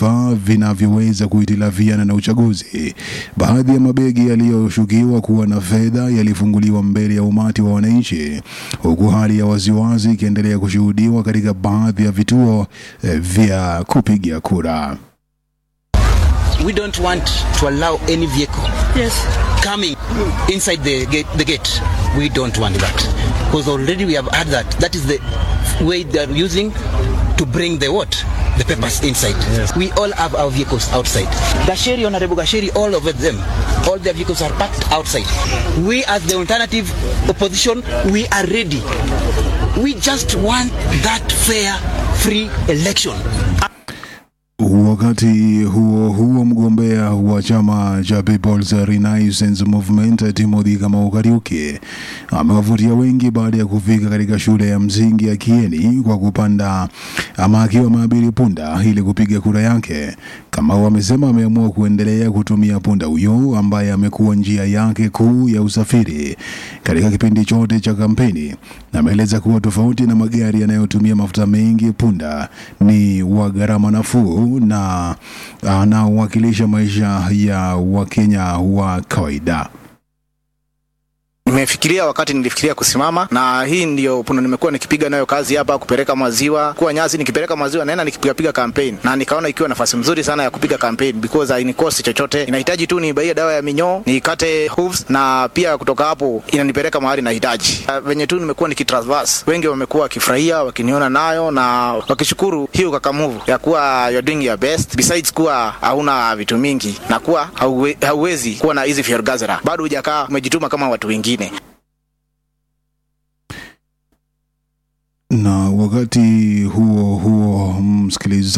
vifaa vinavyoweza kuhitilafiana na uchaguzi. Baadhi ya mabegi yaliyoshukiwa kuwa na fedha yalifunguliwa mbele ya umati wa wananchi, huku hali ya wasiwasi ikiendelea kushuhudiwa katika baadhi ya vituo eh, vya kupiga kura. we don't want to allow any vehicle Yes. coming inside the gate, the gate. We don't want that because already we have had that. That is the way they are using to bring the what? The papers inside. We all have our vehicles outside. Gasheri, Honorable Gasheri, all of them, all their vehicles are parked outside. We as the alternative opposition, we are ready. We just want that fair, free election. Wakati huo huo, mgombea wa chama cha People's Renaissance Movement Timothy Kamau Kariuki amewavutia wengi baada ya kufika katika shule ya msingi ya Kieni kwa kupanda ama akiwa maabiri punda ili kupiga kura yake. Kamau amesema ameamua kuendelea kutumia punda huyo ambaye amekuwa njia yake kuu ya usafiri katika kipindi chote cha kampeni. Ameeleza kuwa tofauti na magari yanayotumia mafuta mengi, punda ni wa gharama nafuu na anawakilisha maisha ya Wakenya wa kawaida. Nimefikiria wakati nilifikiria kusimama, na hii ndio punda nimekuwa nikipiga nayo kazi hapa, kupeleka maziwa kuwa nyasi, nikipeleka maziwa naenda nikipigapiga campaign, na nikaona ikiwa nafasi mzuri sana ya kupiga campaign because hainikosi chochote, inahitaji tu nibaie dawa ya minyoo, nikate hooves, na pia kutoka hapo inanipeleka mahali nahitaji. Uh, venye tu nimekuwa nikitraverse, wengi wamekuwa wakifurahia wakiniona nayo na wakishukuru hiyo kakamuvu ya kuwa you're doing your best, besides kuwa hauna vitu mingi na kuwa hauwe, hauwezi kuwa na hizi fiergazera, bado hujakaa umejituma kama watu wengine. Na wakati huo huo, msikilizaji